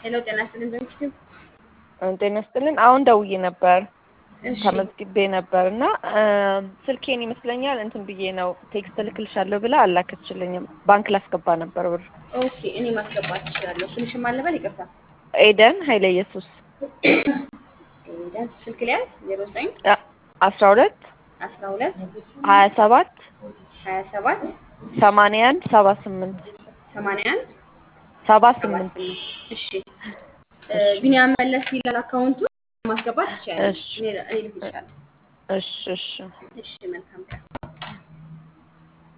ሄሎ ጤና ይስጥልኝ በምሽቱ ጤና ይስጥልን። አሁን ደውዬ ነበር እሺ ተመዝግቤ ነበር እና ስልኬን ይመስለኛል እንትን ብዬ ነው ቴክስት እልክልሻለሁ ብላ አላከችልኝም። ባንክ ላስገባ ነበር ብር። ኦኬ እኔ ማስገባት እችላለሁ። ስምሽን ማን ልበል? ይቅርታ ኤደን ኃይለ ኢየሱስ ኤደን ስልክ ሊያዝ ዜሮ ዘጠኝ አስራ ሁለት አስራ ሁለት ሀያ ሰባት ሀያ ሰባት ሰማንያ አንድ ሰባ ስምንት ሰማንያ አንድ ሰባ ሰባ ስምንት ስምንት እሺ ቢኒያም መለስ ይላል አካውንቱ ማስገባት ይቻላል። እሺ እኔ እኔ ልክ ይችላል። እሺ እሺ እሺ መልካም ቀን